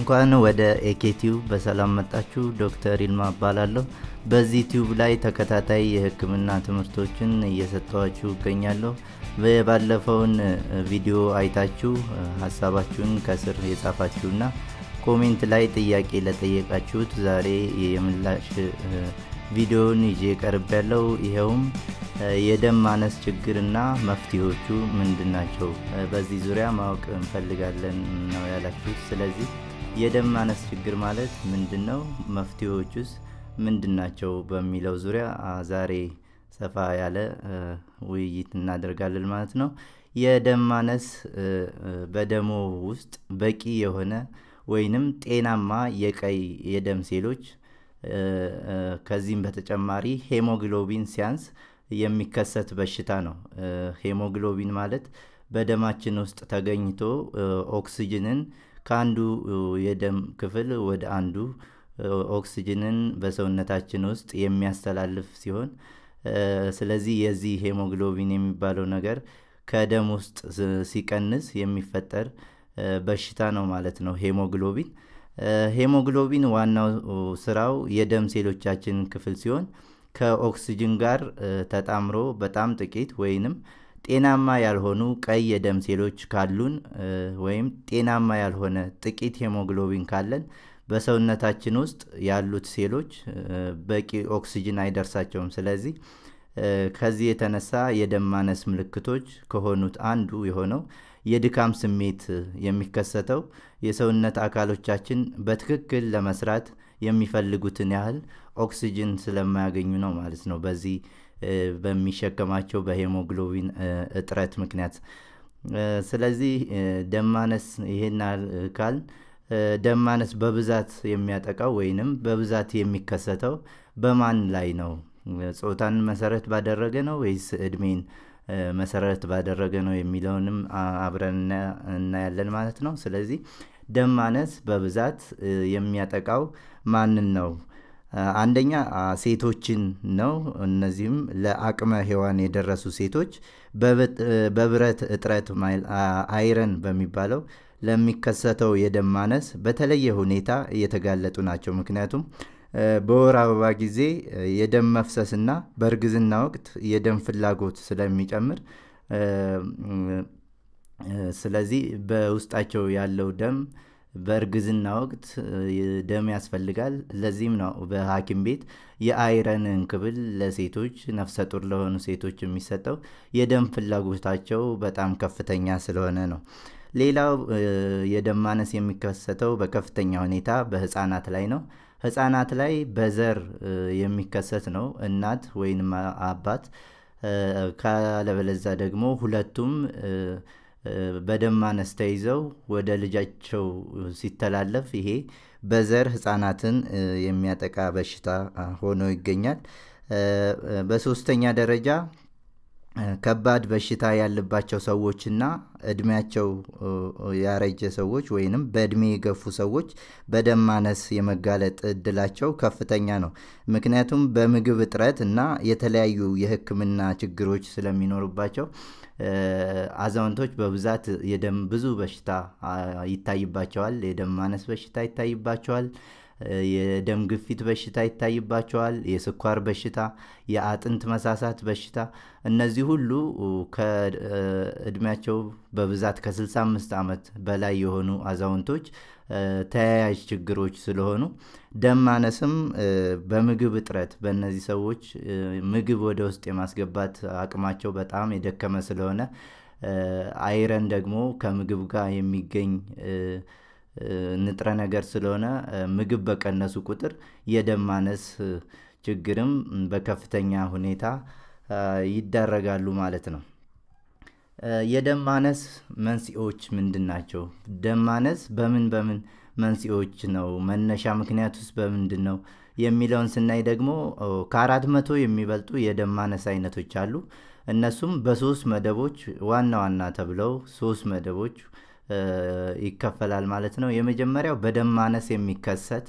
እንኳን ወደ ኤኬቲዩብ በሰላም መጣችሁ። ዶክተር ይልማ እባላለሁ። በዚህ ቲዩብ ላይ ተከታታይ የሕክምና ትምህርቶችን እየሰጠኋችሁ እገኛለሁ። ባለፈውን ቪዲዮ አይታችሁ ሀሳባችሁን ከስር የጻፋችሁና ኮሜንት ላይ ጥያቄ ለጠየቃችሁት ዛሬ የምላሽ ቪዲዮን ይዤ ቀርብ ያለው ይኸውም የደም ማነስ ችግርና መፍትሄዎቹ ምንድን ናቸው? በዚህ ዙሪያ ማወቅ እንፈልጋለን ነው ያላችሁት። ስለዚህ የደም ማነስ ችግር ማለት ምንድን ነው? መፍትሄዎቹስ ምንድን ናቸው? በሚለው ዙሪያ ዛሬ ሰፋ ያለ ውይይት እናደርጋለን ማለት ነው። የደም ማነስ በደሞ ውስጥ በቂ የሆነ ወይንም ጤናማ የቀይ የደም ሴሎች ከዚህም በተጨማሪ ሄሞግሎቢን ሲያንስ የሚከሰት በሽታ ነው። ሄሞግሎቢን ማለት በደማችን ውስጥ ተገኝቶ ኦክስጅንን ከአንዱ የደም ክፍል ወደ አንዱ ኦክስጅንን በሰውነታችን ውስጥ የሚያስተላልፍ ሲሆን ስለዚህ የዚህ ሄሞግሎቢን የሚባለው ነገር ከደም ውስጥ ሲቀንስ የሚፈጠር በሽታ ነው ማለት ነው። ሄሞግሎቢን ሄሞግሎቢን ዋናው ስራው የደም ሴሎቻችን ክፍል ሲሆን ከኦክስጅን ጋር ተጣምሮ በጣም ጥቂት ወይንም ጤናማ ያልሆኑ ቀይ የደም ሴሎች ካሉን ወይም ጤናማ ያልሆነ ጥቂት ሄሞግሎቢን ካለን በሰውነታችን ውስጥ ያሉት ሴሎች በቂ ኦክስጅን አይደርሳቸውም። ስለዚህ ከዚህ የተነሳ የደም ማነስ ምልክቶች ከሆኑት አንዱ የሆነው የድካም ስሜት የሚከሰተው የሰውነት አካሎቻችን በትክክል ለመስራት የሚፈልጉትን ያህል ኦክስጅን ስለማያገኙ ነው ማለት ነው። በዚህ በሚሸከማቸው በሄሞግሎቢን እጥረት ምክንያት። ስለዚህ ደም ማነስ ይሄን ካል ደም ማነስ በብዛት የሚያጠቃው ወይንም በብዛት የሚከሰተው በማን ላይ ነው? ጾታን መሰረት ባደረገ ነው ወይስ እድሜን መሰረት ባደረገ ነው የሚለውንም አብረን እናያለን ማለት ነው። ስለዚህ ደም ማነስ በብዛት የሚያጠቃው ማንን ነው? አንደኛ ሴቶችን ነው። እነዚህም ለአቅመ ሔዋን የደረሱ ሴቶች በብረት እጥረት አይረን በሚባለው ለሚከሰተው የደም ማነስ በተለየ ሁኔታ እየተጋለጡ ናቸው። ምክንያቱም በወር አበባ ጊዜ የደም መፍሰስና በእርግዝና ወቅት የደም ፍላጎት ስለሚጨምር ስለዚህ በውስጣቸው ያለው ደም በእርግዝና ወቅት ደም ያስፈልጋል። ለዚህም ነው በሐኪም ቤት የአይረን እንክብል ለሴቶች ነፍሰ ጡር ለሆኑ ሴቶች የሚሰጠው የደም ፍላጎታቸው በጣም ከፍተኛ ስለሆነ ነው። ሌላው የደም ማነስ የሚከሰተው በከፍተኛ ሁኔታ በህፃናት ላይ ነው። ህፃናት ላይ በዘር የሚከሰት ነው። እናት ወይንም አባት ካለበለዛ ደግሞ ሁለቱም በደም ማነስ ተይዘው ወደ ልጃቸው ሲተላለፍ ይሄ በዘር ህፃናትን የሚያጠቃ በሽታ ሆኖ ይገኛል። በሶስተኛ ደረጃ ከባድ በሽታ ያለባቸው ሰዎችና እድሜያቸው ያረጀ ሰዎች ወይንም በእድሜ የገፉ ሰዎች በደም ማነስ የመጋለጥ እድላቸው ከፍተኛ ነው። ምክንያቱም በምግብ እጥረት እና የተለያዩ የሕክምና ችግሮች ስለሚኖሩባቸው አዛውንቶች በብዛት የደም ብዙ በሽታ ይታይባቸዋል። የደም ማነስ በሽታ ይታይባቸዋል። የደም ግፊት በሽታ ይታይባቸዋል። የስኳር በሽታ፣ የአጥንት መሳሳት በሽታ እነዚህ ሁሉ ከእድሜያቸው በብዛት ከ65 ዓመት በላይ የሆኑ አዛውንቶች ተያያዥ ችግሮች ስለሆኑ ደም ማነስም በምግብ እጥረት በእነዚህ ሰዎች ምግብ ወደ ውስጥ የማስገባት አቅማቸው በጣም የደከመ ስለሆነ አይረን ደግሞ ከምግብ ጋር የሚገኝ ንጥረ ነገር ስለሆነ ምግብ በቀነሱ ቁጥር የደም ማነስ ችግርም በከፍተኛ ሁኔታ ይዳረጋሉ ማለት ነው። የደም ማነስ መንስኤዎች ምንድን ናቸው? ደም ማነስ በምን በምን መንስኤዎች ነው? መነሻ ምክንያት ውስጥ በምንድን ነው የሚለውን ስናይ ደግሞ ከአራት መቶ የሚበልጡ የደም ማነስ አይነቶች አሉ። እነሱም በሶስት መደቦች ዋና ዋና ተብለው ሶስት መደቦች ይከፈላል ማለት ነው። የመጀመሪያው በደም ማነስ የሚከሰት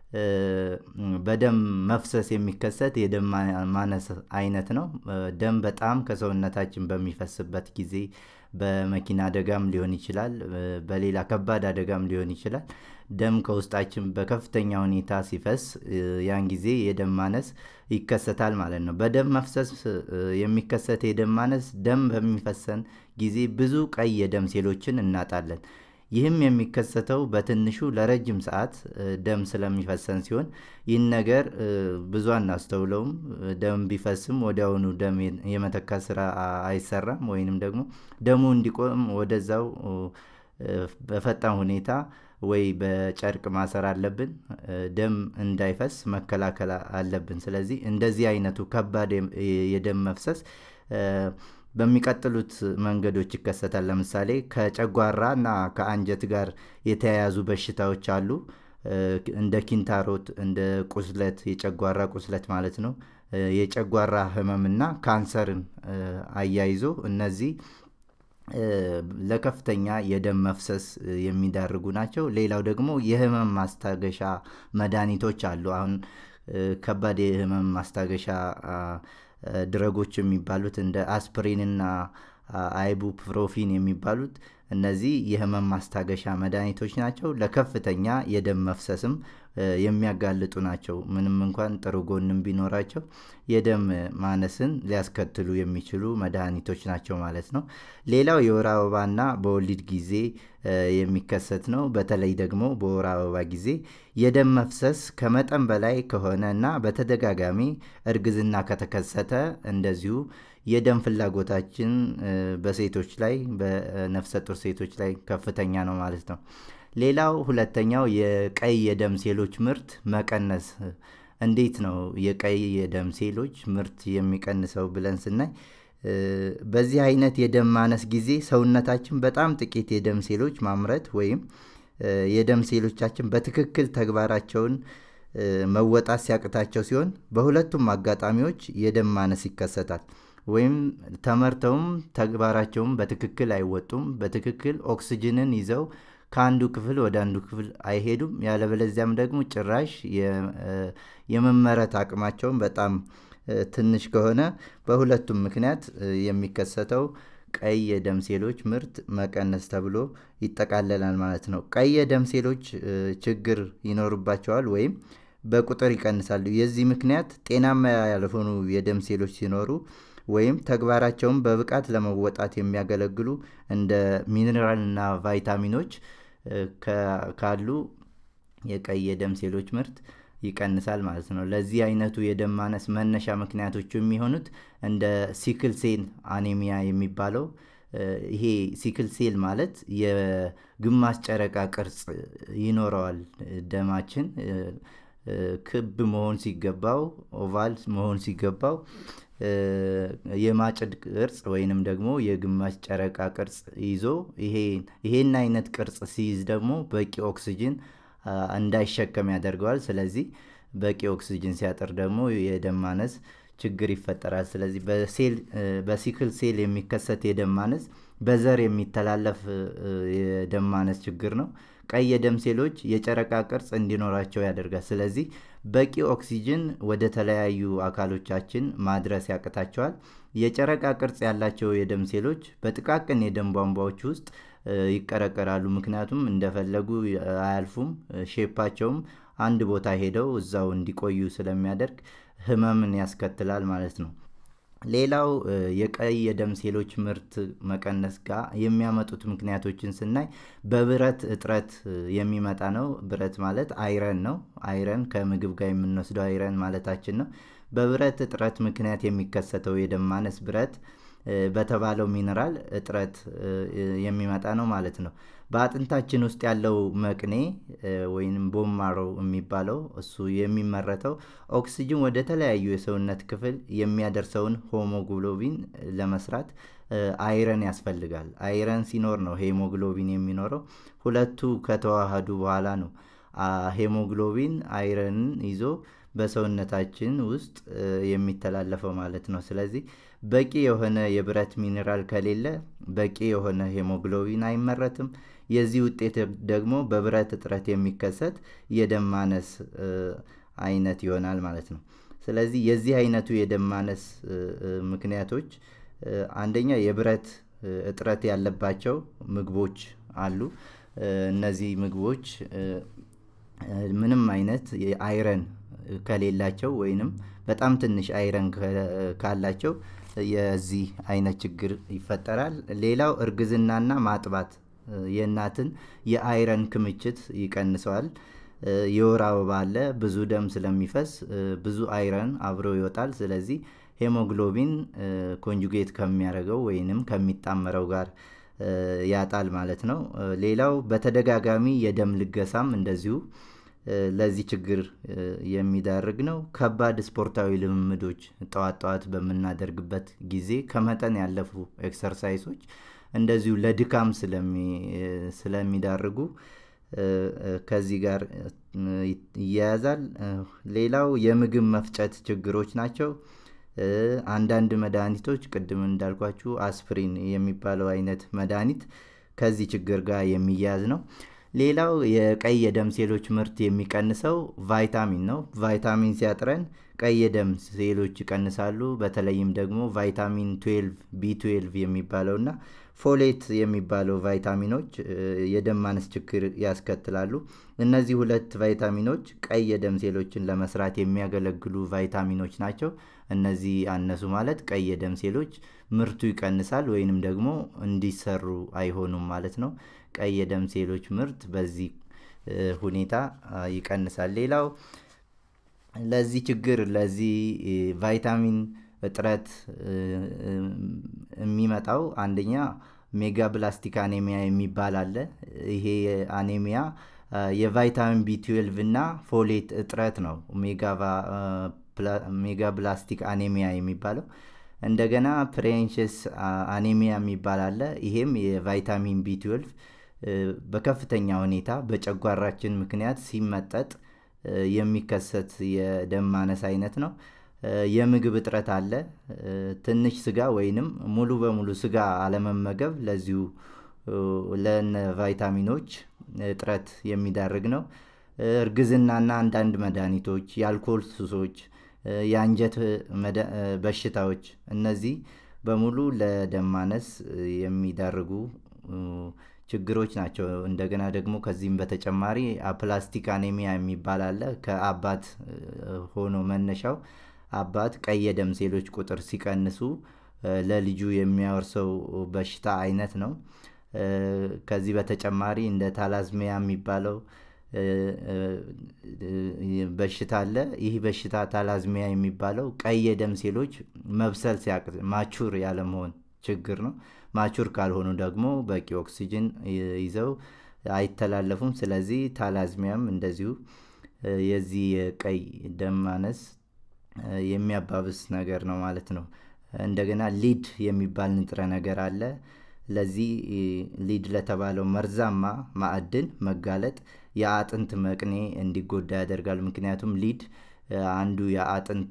በደም መፍሰስ የሚከሰት የደም ማነስ አይነት ነው። ደም በጣም ከሰውነታችን በሚፈስበት ጊዜ በመኪና አደጋም ሊሆን ይችላል፣ በሌላ ከባድ አደጋም ሊሆን ይችላል። ደም ከውስጣችን በከፍተኛ ሁኔታ ሲፈስ ያን ጊዜ የደም ማነስ ይከሰታል ማለት ነው። በደም መፍሰስ የሚከሰት የደም ማነስ ደም በሚፈሰን ጊዜ ብዙ ቀይ የደም ሴሎችን እናጣለን። ይህም የሚከሰተው በትንሹ ለረጅም ሰዓት ደም ስለሚፈሰን ሲሆን ይህን ነገር ብዙ አናስተውለውም። ደም ቢፈስም ወዲያውኑ ደም የመተካት ስራ አይሰራም፣ ወይንም ደግሞ ደሙ እንዲቆም ወደዛው በፈጣን ሁኔታ ወይ በጨርቅ ማሰር አለብን። ደም እንዳይፈስ መከላከል አለብን። ስለዚህ እንደዚህ አይነቱ ከባድ የደም መፍሰስ በሚቀጥሉት መንገዶች ይከሰታል። ለምሳሌ ከጨጓራ እና ከአንጀት ጋር የተያያዙ በሽታዎች አሉ። እንደ ኪንታሮት፣ እንደ ቁስለት፣ የጨጓራ ቁስለት ማለት ነው። የጨጓራ ህመምና ካንሰርን አያይዞ እነዚህ ለከፍተኛ የደም መፍሰስ የሚዳርጉ ናቸው። ሌላው ደግሞ የህመም ማስታገሻ መድኃኒቶች አሉ። አሁን ከባድ የህመም ማስታገሻ ድረጎች የሚባሉት እንደ አስፕሪንና አይቡፕሮፊን የሚባሉት እነዚህ የህመም ማስታገሻ መድኃኒቶች ናቸው። ለከፍተኛ የደም መፍሰስም የሚያጋልጡ ናቸው። ምንም እንኳን ጥሩ ጎንም ቢኖራቸው የደም ማነስን ሊያስከትሉ የሚችሉ መድኃኒቶች ናቸው ማለት ነው። ሌላው የወር አበባና በወሊድ ጊዜ የሚከሰት ነው። በተለይ ደግሞ በወር አበባ ጊዜ የደም መፍሰስ ከመጠን በላይ ከሆነ እና በተደጋጋሚ እርግዝና ከተከሰተ እንደዚሁ የደም ፍላጎታችን በሴቶች ላይ በነፍሰ ጡር ሴቶች ላይ ከፍተኛ ነው ማለት ነው። ሌላው ሁለተኛው የቀይ የደም ሴሎች ምርት መቀነስ። እንዴት ነው የቀይ የደም ሴሎች ምርት የሚቀንሰው ብለን ስናይ በዚህ አይነት የደም ማነስ ጊዜ ሰውነታችን በጣም ጥቂት የደም ሴሎች ማምረት ወይም የደም ሴሎቻችን በትክክል ተግባራቸውን መወጣት ሲያቅታቸው ሲሆን በሁለቱም አጋጣሚዎች የደም ማነስ ይከሰታል። ወይም ተመርተውም ተግባራቸውም በትክክል አይወጡም። በትክክል ኦክስጅንን ይዘው ከአንዱ ክፍል ወደ አንዱ ክፍል አይሄዱም። ያለበለዚያም ደግሞ ጭራሽ የመመረት አቅማቸውን በጣም ትንሽ ከሆነ በሁለቱም ምክንያት የሚከሰተው ቀይ የደም ሴሎች ምርት መቀነስ ተብሎ ይጠቃለላል ማለት ነው። ቀይ የደም ሴሎች ችግር ይኖርባቸዋል ወይም በቁጥር ይቀንሳሉ። የዚህ ምክንያት ጤናማ ያልሆኑ የደም ሴሎች ሲኖሩ ወይም ተግባራቸውን በብቃት ለመወጣት የሚያገለግሉ እንደ ሚኔራልና ቫይታሚኖች ካሉ የቀይ የደም ሴሎች ምርት ይቀንሳል ማለት ነው። ለዚህ አይነቱ የደም ማነስ መነሻ ምክንያቶቹ የሚሆኑት እንደ ሲክል ሴል አኔሚያ የሚባለው ይሄ ሲክል ሴል ማለት የግማሽ ጨረቃ ቅርጽ ይኖረዋል ደማችን ክብ መሆን ሲገባው ኦቫል መሆን ሲገባው የማጭድ ቅርጽ ወይንም ደግሞ የግማሽ ጨረቃ ቅርጽ ይዞ ይሄን አይነት ቅርጽ ሲይዝ ደግሞ በቂ ኦክስጅን እንዳይሸከም ያደርገዋል። ስለዚህ በቂ ኦክስጅን ሲያጥር ደግሞ የደም ማነስ ችግር ይፈጠራል። ስለዚህ በሲክል ሴል የሚከሰት የደም ማነስ በዘር የሚተላለፍ የደም ማነስ ችግር ነው። ቀይ የደም ሴሎች የጨረቃ ቅርጽ እንዲኖራቸው ያደርጋል። ስለዚህ በቂ ኦክሲጅን ወደ ተለያዩ አካሎቻችን ማድረስ ያቅታቸዋል። የጨረቃ ቅርጽ ያላቸው የደም ሴሎች በጥቃቅን የደም ቧንቧዎች ውስጥ ይቀረቀራሉ። ምክንያቱም እንደፈለጉ አያልፉም። ሼፓቸውም አንድ ቦታ ሄደው እዛው እንዲቆዩ ስለሚያደርግ ህመምን ያስከትላል ማለት ነው። ሌላው የቀይ የደም ሴሎች ምርት መቀነስ ጋር የሚያመጡት ምክንያቶችን ስናይ በብረት እጥረት የሚመጣ ነው። ብረት ማለት አይረን ነው። አይረን ከምግብ ጋር የምንወስደው አይረን ማለታችን ነው። በብረት እጥረት ምክንያት የሚከሰተው የደም ማነስ ብረት በተባለው ሚነራል እጥረት የሚመጣ ነው ማለት ነው። በአጥንታችን ውስጥ ያለው መቅኔ ወይም ቦማሮ የሚባለው እሱ የሚመረተው ኦክስጅን ወደ ተለያዩ የሰውነት ክፍል የሚያደርሰውን ሆሞግሎቢን ለመስራት አይረን ያስፈልጋል። አይረን ሲኖር ነው ሄሞግሎቢን የሚኖረው። ሁለቱ ከተዋሃዱ በኋላ ነው ሄሞግሎቢን አይረንን ይዞ በሰውነታችን ውስጥ የሚተላለፈው ማለት ነው። ስለዚህ በቂ የሆነ የብረት ሚኔራል ከሌለ በቂ የሆነ ሄሞግሎቢን አይመረትም። የዚህ ውጤት ደግሞ በብረት እጥረት የሚከሰት የደም ማነስ አይነት ይሆናል ማለት ነው። ስለዚህ የዚህ አይነቱ የደም ማነስ ምክንያቶች አንደኛ የብረት እጥረት ያለባቸው ምግቦች አሉ። እነዚህ ምግቦች ምንም አይነት አይረን ከሌላቸው ወይንም በጣም ትንሽ አይረን ካላቸው የዚህ አይነት ችግር ይፈጠራል። ሌላው እርግዝናና ማጥባት የእናትን የአይረን ክምችት ይቀንሰዋል። የወር አበባ አለ፣ ብዙ ደም ስለሚፈስ ብዙ አይረን አብሮ ይወጣል። ስለዚህ ሄሞግሎቢን ኮንጁጌት ከሚያደርገው ወይንም ከሚጣመረው ጋር ያጣል ማለት ነው። ሌላው በተደጋጋሚ የደም ልገሳም እንደዚሁ ለዚህ ችግር የሚዳርግ ነው። ከባድ ስፖርታዊ ልምምዶች ጠዋት ጠዋት በምናደርግበት ጊዜ ከመጠን ያለፉ ኤክሰርሳይሶች እንደዚሁ ለድካም ስለሚዳርጉ ከዚህ ጋር ይያያዛል። ሌላው የምግብ መፍጨት ችግሮች ናቸው። አንዳንድ መድኃኒቶች ቅድም እንዳልኳችሁ አስፕሪን የሚባለው አይነት መድኃኒት ከዚህ ችግር ጋር የሚያያዝ ነው። ሌላው የቀይ የደም ሴሎች ምርት የሚቀንሰው ቫይታሚን ነው። ቫይታሚን ሲያጥረን ቀይ የደም ሴሎች ይቀንሳሉ። በተለይም ደግሞ ቫይታሚን 12 ቢ12 የሚባለው እና ፎሌት የሚባለው ቫይታሚኖች የደም ማነስ ችግር ያስከትላሉ። እነዚህ ሁለት ቫይታሚኖች ቀይ የደም ሴሎችን ለመስራት የሚያገለግሉ ቫይታሚኖች ናቸው። እነዚህ አነሱ ማለት ቀይ የደም ሴሎች ምርቱ ይቀንሳል ወይንም ደግሞ እንዲሰሩ አይሆኑም ማለት ነው። ቀይ የደም ሴሎች ምርት በዚህ ሁኔታ ይቀንሳል። ሌላው ለዚህ ችግር ለዚህ ቫይታሚን እጥረት የሚመጣው አንደኛ ሜጋ ብላስቲክ አኔሚያ የሚባል አለ። ይሄ አኔሚያ የቫይታሚን ቢ12 እና ፎሌት እጥረት ነው ሜጋ ብላስቲክ አኔሚያ የሚባለው። እንደገና ፕሬንሽስ አኔሚያ የሚባል አለ። ይሄም የቫይታሚን ቢ12 በከፍተኛ ሁኔታ በጨጓራችን ምክንያት ሲመጠጥ የሚከሰት የደም ማነስ አይነት ነው። የምግብ እጥረት አለ። ትንሽ ስጋ ወይንም ሙሉ በሙሉ ስጋ አለመመገብ ለዚሁ ለነ ቫይታሚኖች እጥረት የሚዳርግ ነው። እርግዝናና አንዳንድ መድኃኒቶች፣ የአልኮል ሱሶች፣ የአንጀት በሽታዎች እነዚህ በሙሉ ለደም ማነስ የሚዳርጉ ችግሮች ናቸው። እንደገና ደግሞ ከዚህም በተጨማሪ አፕላስቲክ አኔሚያ የሚባል አለ። ከአባት ሆኖ መነሻው አባት ቀይ የደም ሴሎች ቁጥር ሲቀንሱ ለልጁ የሚያወርሰው በሽታ አይነት ነው። ከዚህ በተጨማሪ እንደ ታላዝሚያ የሚባለው በሽታ አለ። ይህ በሽታ ታላዝሚያ የሚባለው ቀይ የደም ሴሎች መብሰል ሲያቅት ማቹር ያለመሆን ችግር ነው። ማቹር ካልሆኑ ደግሞ በቂ ኦክሲጅን ይዘው አይተላለፉም። ስለዚህ ታላዝሚያም እንደዚሁ የዚህ የቀይ ደም ማነስ የሚያባብስ ነገር ነው ማለት ነው። እንደገና ሊድ የሚባል ንጥረ ነገር አለ። ለዚህ ሊድ ለተባለው መርዛማ ማዕድን መጋለጥ የአጥንት መቅኔ እንዲጎዳ ያደርጋል። ምክንያቱም ሊድ አንዱ የአጥንት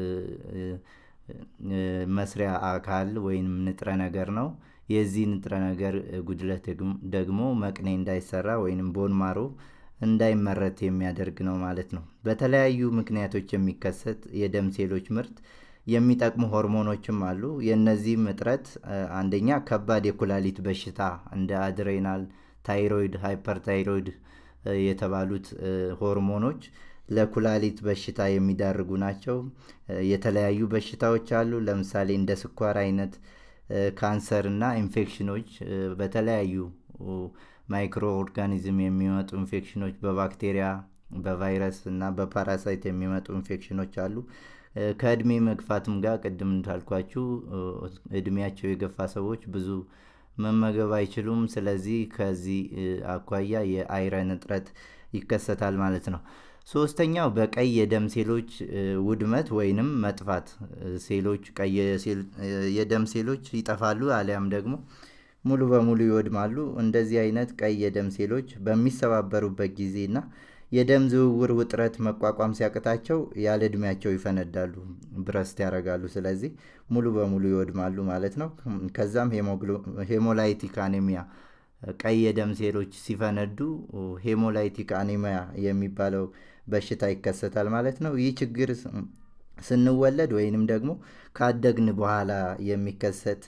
መስሪያ አካል ወይም ንጥረ ነገር ነው። የዚህ ንጥረ ነገር ጉድለት ደግሞ መቅኔ እንዳይሰራ ወይም ቦን ማሮ እንዳይመረት የሚያደርግ ነው ማለት ነው። በተለያዩ ምክንያቶች የሚከሰት የደም ሴሎች ምርት የሚጠቅሙ ሆርሞኖችም አሉ። የእነዚህም እጥረት አንደኛ ከባድ የኩላሊት በሽታ እንደ አድሬናል፣ ታይሮይድ፣ ሃይፐርታይሮይድ የተባሉት ሆርሞኖች ለኩላሊት በሽታ የሚዳርጉ ናቸው። የተለያዩ በሽታዎች አሉ። ለምሳሌ እንደ ስኳር አይነት ካንሰር እና ኢንፌክሽኖች በተለያዩ ማይክሮ ኦርጋኒዝም የሚመጡ ኢንፌክሽኖች በባክቴሪያ በቫይረስ እና በፓራሳይት የሚመጡ ኢንፌክሽኖች አሉ። ከእድሜ መግፋትም ጋር ቅድም እንዳልኳችሁ እድሜያቸው የገፋ ሰዎች ብዙ መመገብ አይችሉም። ስለዚህ ከዚህ አኳያ የአይረን እጥረት ይከሰታል ማለት ነው። ሶስተኛው በቀይ የደም ሴሎች ውድመት ወይንም መጥፋት ሴሎች ቀይ የደም ሴሎች ይጠፋሉ አሊያም ደግሞ ሙሉ በሙሉ ይወድማሉ። እንደዚህ አይነት ቀይ የደም ሴሎች በሚሰባበሩበት ጊዜና የደም ዝውውር ውጥረት መቋቋም ሲያቅታቸው ያለ እድሜያቸው ይፈነዳሉ፣ ብረስት ያደርጋሉ። ስለዚህ ሙሉ በሙሉ ይወድማሉ ማለት ነው። ከዛም ሄሞላይቲክ አኔሚያ ቀይ የደም ሴሎች ሲፈነዱ ሄሞላይቲክ አኔሚያ የሚባለው በሽታ ይከሰታል ማለት ነው። ይህ ችግር ስንወለድ ወይንም ደግሞ ካደግን በኋላ የሚከሰት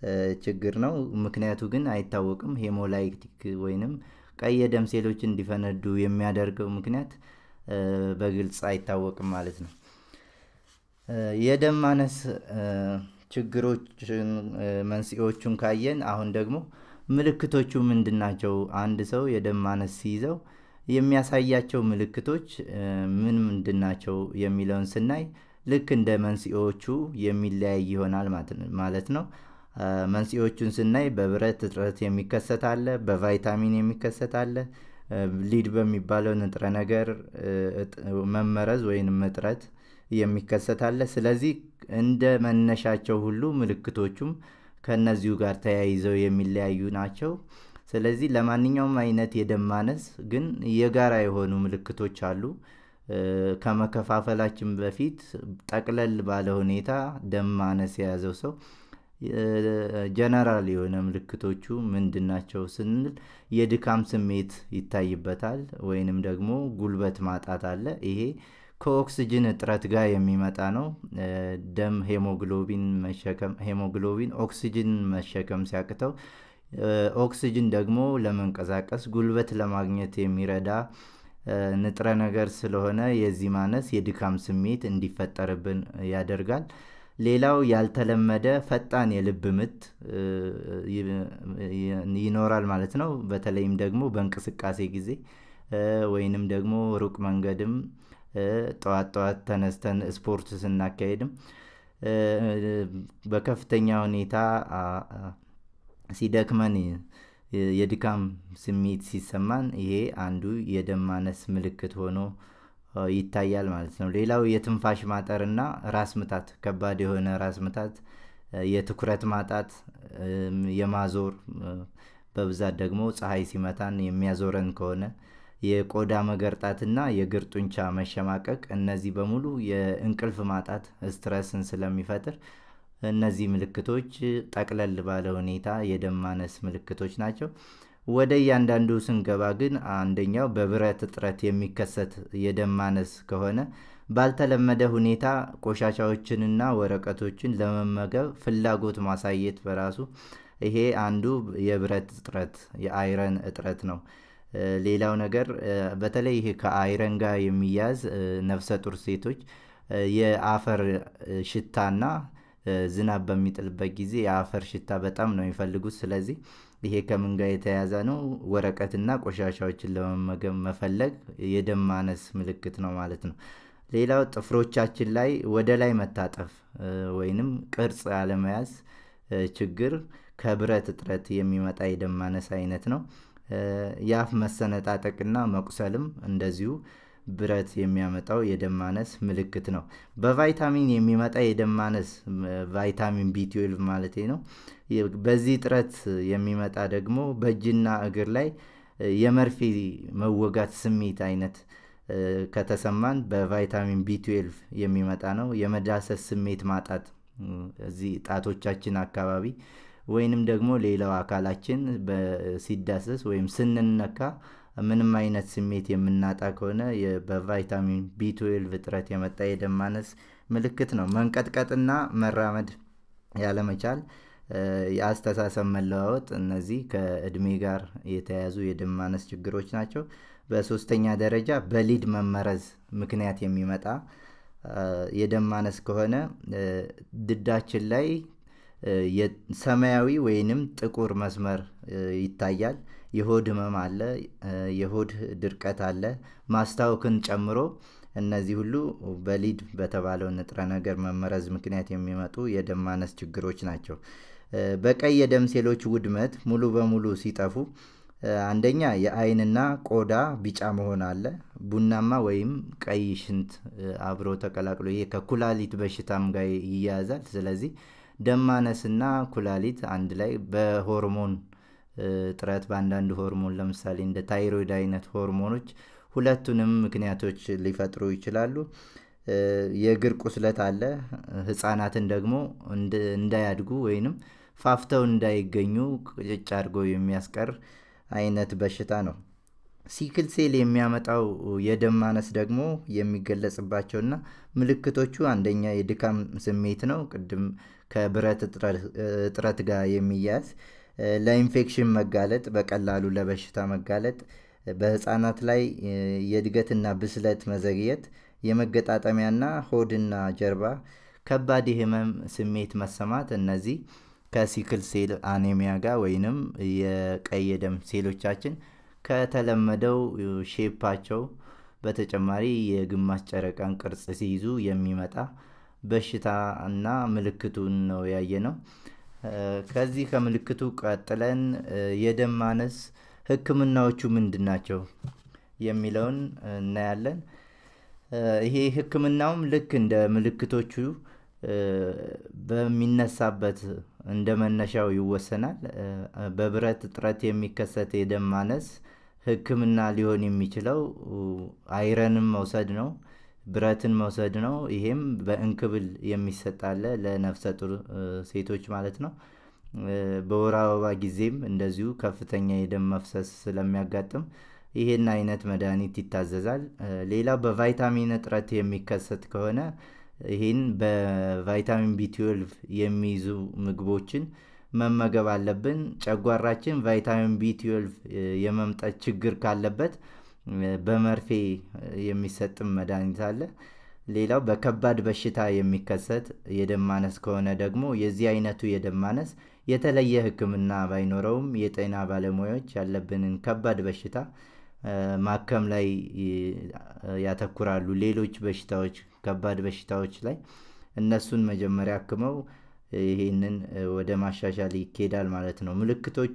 ችግር ነው። ምክንያቱ ግን አይታወቅም። ሄሞላይቲክ ወይንም ቀይ የደም ሴሎች እንዲፈነዱ የሚያደርገው ምክንያት በግልጽ አይታወቅም ማለት ነው። የደም ማነስ ችግሮችን መንስኤዎቹን ካየን አሁን ደግሞ ምልክቶቹ ምንድን ናቸው? አንድ ሰው የደም ማነስ ሲይዘው የሚያሳያቸው ምልክቶች ምን ምንድን ናቸው የሚለውን ስናይ ልክ እንደ መንስኤዎቹ የሚለያይ ይሆናል ማለት ነው። መንስኤዎቹን ስናይ በብረት እጥረት የሚከሰት አለ፣ በቫይታሚን የሚከሰት አለ፣ ሊድ በሚባለው ንጥረ ነገር መመረዝ ወይንም እጥረት የሚከሰት አለ። ስለዚህ እንደ መነሻቸው ሁሉ ምልክቶቹም ከእነዚሁ ጋር ተያይዘው የሚለያዩ ናቸው። ስለዚህ ለማንኛውም አይነት የደም ማነስ ግን የጋራ የሆኑ ምልክቶች አሉ። ከመከፋፈላችን በፊት ጠቅለል ባለ ሁኔታ ደም ማነስ የያዘው ሰው ጀነራል የሆነ ምልክቶቹ ምንድን ናቸው ስንል የድካም ስሜት ይታይበታል፣ ወይንም ደግሞ ጉልበት ማጣት አለ። ይሄ ከኦክስጅን እጥረት ጋር የሚመጣ ነው። ደም ሄሞግሎቢን መሸከም ሄሞግሎቢን ኦክስጅን መሸከም ሲያቅተው ኦክስጅን ደግሞ ለመንቀሳቀስ ጉልበት ለማግኘት የሚረዳ ንጥረ ነገር ስለሆነ የዚህ ማነስ የድካም ስሜት እንዲፈጠርብን ያደርጋል። ሌላው ያልተለመደ ፈጣን የልብ ምት ይኖራል ማለት ነው። በተለይም ደግሞ በእንቅስቃሴ ጊዜ ወይንም ደግሞ ሩቅ መንገድም ጠዋት ጠዋት ተነስተን ስፖርት ስናካሄድም በከፍተኛ ሁኔታ ሲደክመን የድካም ስሜት ሲሰማን ይሄ አንዱ የደም ማነስ ምልክት ሆኖ ይታያል ማለት ነው። ሌላው የትንፋሽ ማጠርና ራስ ምታት፣ ከባድ የሆነ ራስ ምታት፣ የትኩረት ማጣት፣ የማዞር በብዛት ደግሞ ፀሐይ ሲመታን የሚያዞረን ከሆነ የቆዳ መገርጣትና የእግር ጡንቻ መሸማቀቅ፣ እነዚህ በሙሉ የእንቅልፍ ማጣት ስትረስን ስለሚፈጥር እነዚህ ምልክቶች ጠቅለል ባለ ሁኔታ የደም ማነስ ምልክቶች ናቸው። ወደ እያንዳንዱ ስንገባ ግን አንደኛው በብረት እጥረት የሚከሰት የደም ማነስ ከሆነ ባልተለመደ ሁኔታ ቆሻሻዎችንና ወረቀቶችን ለመመገብ ፍላጎት ማሳየት በራሱ ይሄ አንዱ የብረት እጥረት የአይረን እጥረት ነው። ሌላው ነገር በተለይ ይሄ ከአይረን ጋር የሚያዝ ነፍሰ ጡር ሴቶች የአፈር ሽታና ዝናብ በሚጥልበት ጊዜ የአፈር ሽታ በጣም ነው የሚፈልጉት። ስለዚህ ይሄ ከምን ጋር የተያያዘ ነው? ወረቀትና ቆሻሻዎችን ለመመገብ መፈለግ የደም ማነስ ምልክት ነው ማለት ነው። ሌላው ጥፍሮቻችን ላይ ወደ ላይ መታጠፍ ወይንም ቅርጽ ያለመያዝ ችግር ከብረት እጥረት የሚመጣ የደም ማነስ አይነት ነው። የአፍ መሰነጣጠቅና መቁሰልም እንደዚሁ ብረት የሚያመጣው የደም ማነስ ምልክት ነው። በቫይታሚን የሚመጣ የደም ማነስ ቫይታሚን ቢ12 ማለት ነው። በዚህ እጥረት የሚመጣ ደግሞ በእጅና እግር ላይ የመርፌ መወጋት ስሜት አይነት ከተሰማን በቫይታሚን ቢ12 የሚመጣ ነው። የመዳሰስ ስሜት ማጣት እዚህ ጣቶቻችን አካባቢ ወይንም ደግሞ ሌላው አካላችን ሲዳሰስ ወይም ስንነካ ምንም አይነት ስሜት የምናጣ ከሆነ በቫይታሚን ቢ12 እጥረት የመጣ የደም ማነስ ምልክት ነው። መንቀጥቀጥና መራመድ ያለመቻል፣ የአስተሳሰብ መለዋወጥ፣ እነዚህ ከእድሜ ጋር የተያያዙ የደም ማነስ ችግሮች ናቸው። በሶስተኛ ደረጃ በሊድ መመረዝ ምክንያት የሚመጣ የደም ማነስ ከሆነ ድዳችን ላይ ሰማያዊ ወይንም ጥቁር መስመር ይታያል። የሆድ ህመም አለ፣ የሆድ ድርቀት አለ፣ ማስታወክን ጨምሮ እነዚህ ሁሉ በሊድ በተባለው ንጥረ ነገር መመረዝ ምክንያት የሚመጡ የደም ማነስ ችግሮች ናቸው። በቀይ የደም ሴሎች ውድመት ሙሉ በሙሉ ሲጠፉ አንደኛ የአይንና ቆዳ ቢጫ መሆን አለ። ቡናማ ወይም ቀይ ሽንት አብሮ ተቀላቅሎ ይሄ ከኩላሊት በሽታም ጋር ይያያዛል። ስለዚህ ደም ማነስና ኩላሊት አንድ ላይ በሆርሞን እጥረት በአንዳንድ ሆርሞን ለምሳሌ እንደ ታይሮይድ አይነት ሆርሞኖች ሁለቱንም ምክንያቶች ሊፈጥሩ ይችላሉ። የእግር ቁስለት አለ። ህፃናትን ደግሞ እንዳያድጉ ወይንም ፋፍተው እንዳይገኙ ቅጭጭ አድርጎ የሚያስቀር አይነት በሽታ ነው። ሲክል ሴል የሚያመጣው የደም ማነስ ደግሞ የሚገለጽባቸውና ምልክቶቹ አንደኛ የድካም ስሜት ነው። ቅድም ከብረት እጥረት ጋር የሚያያዝ ለኢንፌክሽን መጋለጥ፣ በቀላሉ ለበሽታ መጋለጥ፣ በህፃናት ላይ የእድገትና ብስለት መዘግየት፣ የመገጣጠሚያና ሆድና ጀርባ ከባድ የህመም ስሜት መሰማት እነዚህ ከሲክል ሴል አኔሚያ ጋር ወይንም የቀይ ደም ሴሎቻችን ከተለመደው ሼፓቸው በተጨማሪ የግማሽ ጨረቃን ቅርጽ ሲይዙ የሚመጣ በሽታ እና ምልክቱን ነው ያየ ነው። ከዚህ ከምልክቱ ቀጥለን የደም ማነስ ህክምናዎቹ ምንድን ናቸው የሚለውን እናያለን። ይሄ ህክምናውም ልክ እንደ ምልክቶቹ በሚነሳበት እንደ መነሻው ይወሰናል። በብረት እጥረት የሚከሰት የደም ማነስ ህክምና ሊሆን የሚችለው አይረንን መውሰድ ነው፣ ብረትን መውሰድ ነው። ይሄም በእንክብል የሚሰጣለ ለነፍሰ ጡር ሴቶች ማለት ነው። በወር አበባ ጊዜም እንደዚሁ ከፍተኛ የደም መፍሰስ ስለሚያጋጥም ይሄን አይነት መድኃኒት ይታዘዛል። ሌላው በቫይታሚን እጥረት የሚከሰት ከሆነ ይህን በቫይታሚን ቢ12 የሚይዙ ምግቦችን መመገብ አለብን። ጨጓራችን ቫይታሚን ቢ12 የመምጠት ችግር ካለበት በመርፌ የሚሰጥም መድኃኒት አለ። ሌላው በከባድ በሽታ የሚከሰት የደም ማነስ ከሆነ ደግሞ የዚህ አይነቱ የደም ማነስ የተለየ ህክምና ባይኖረውም የጤና ባለሙያዎች ያለብንን ከባድ በሽታ ማከም ላይ ያተኩራሉ። ሌሎች በሽታዎች ከባድ በሽታዎች ላይ እነሱን መጀመሪያ አክመው ይሄንን ወደ ማሻሻል ይኬዳል ማለት ነው። ምልክቶቹ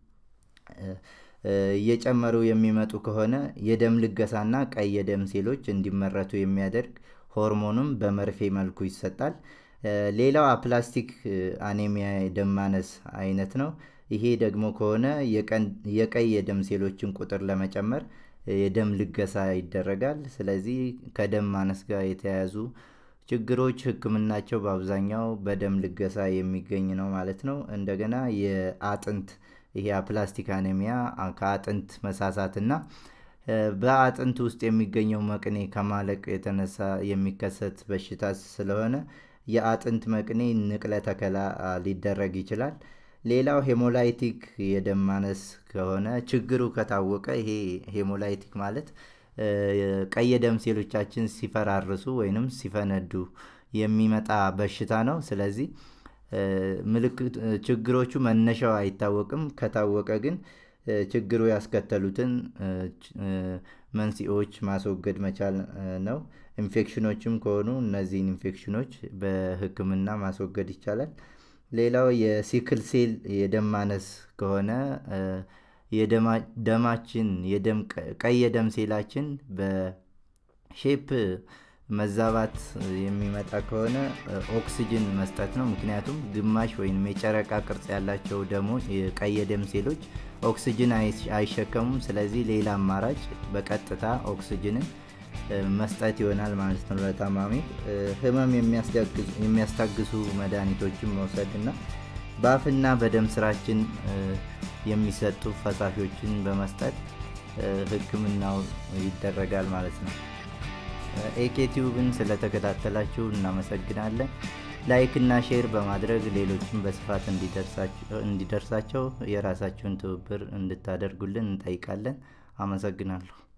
እየጨመሩ የሚመጡ ከሆነ የደም ልገሳና ቀይ የደም ሴሎች እንዲመረቱ የሚያደርግ ሆርሞንም በመርፌ መልኩ ይሰጣል። ሌላው አፕላስቲክ አኔሚያ የደም ማነስ አይነት ነው። ይሄ ደግሞ ከሆነ የቀይ የደም ሴሎችን ቁጥር ለመጨመር የደም ልገሳ ይደረጋል። ስለዚህ ከደም ማነስ ጋር የተያያዙ ችግሮች ህክምናቸው በአብዛኛው በደም ልገሳ የሚገኝ ነው ማለት ነው። እንደገና የአጥንት ይሄ አፕላስቲክ አኔሚያ ከአጥንት መሳሳትና በአጥንት ውስጥ የሚገኘው መቅኔ ከማለቅ የተነሳ የሚከሰት በሽታ ስለሆነ የአጥንት መቅኔ ንቅለ ተከላ ሊደረግ ይችላል። ሌላው ሄሞላይቲክ የደም ማነስ ከሆነ ችግሩ ከታወቀ ይሄ ሄሞላይቲክ ማለት ቀይ የደም ሴሎቻችን ሲፈራርሱ ወይንም ሲፈነዱ የሚመጣ በሽታ ነው። ስለዚህ ምልክት ችግሮቹ መነሻው አይታወቅም። ከታወቀ ግን ችግሩ ያስከተሉትን መንስኤዎች ማስወገድ መቻል ነው። ኢንፌክሽኖችም ከሆኑ እነዚህን ኢንፌክሽኖች በህክምና ማስወገድ ይቻላል። ሌላው የሲክል ሴል የደም ማነስ ከሆነ የደማችን ቀይ የደም ሴላችን በሼፕ መዛባት የሚመጣ ከሆነ ኦክስጅን መስጠት ነው። ምክንያቱም ግማሽ ወይም የጨረቃ ቅርጽ ያላቸው ደግሞ ቀይ የደም ሴሎች ኦክስጅን አይሸከሙም። ስለዚህ ሌላ አማራጭ በቀጥታ ኦክስጅንን መስጠት ይሆናል ማለት ነው ለታማሚ። ህመም የሚያስታግሱ መድኃኒቶችን መውሰድ እና በአፍና በደም ስራችን የሚሰጡ ፈሳሾችን በመስጠት ህክምናው ይደረጋል ማለት ነው። ኤኬቲዩብን ስለተከታተላችሁ እናመሰግናለን። ላይክ እና ሼር በማድረግ ሌሎችን በስፋት እንዲደርሳቸው የራሳችሁን ትብብር እንድታደርጉልን እንጠይቃለን። አመሰግናለሁ።